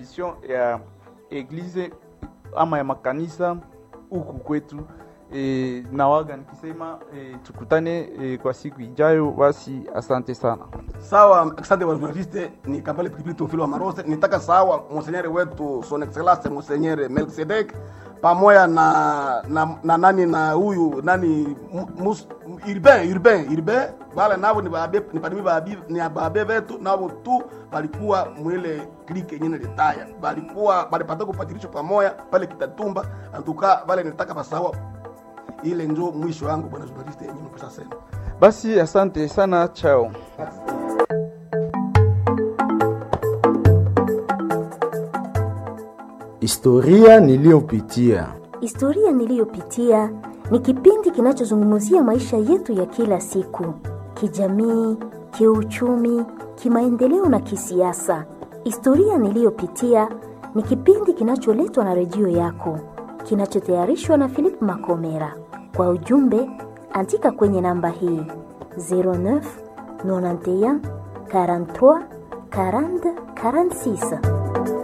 ya eglize ama ya makanisa huku kwetu e, nawaga nikisema e, tukutane e, kwa siku ijayo. Basi asante sana. Sawa, asante wa journaliste. Ni Kambale Pilipili Teofilo wa Marose. Nitaka sawa monsenyere wetu son excellence monsenyere Melkisedek pamoja na, na, na nani na huyu nani mus, urbain urbain urbain wale navo ni babe ni padimi babi ni babe vetu navo tu balikuwa mwile klike yenyewe litaya balikuwa balipata kupatirisho pamoja pale Kitatumba antuka wale nitaka pasawa ile njo mwisho wangu bwana journaliste yenyewe mpesa sema Basi asante sana, chao. Historia niliyopitia. Historia niliyopitia ni kipindi kinachozungumzia maisha yetu ya kila siku, kijamii, kiuchumi, kimaendeleo na kisiasa. Historia niliyopitia ni kipindi kinacholetwa na redio yako, kinachotayarishwa na Philip Makomera. Kwa ujumbe, andika kwenye namba hii 09 91 43 40 46.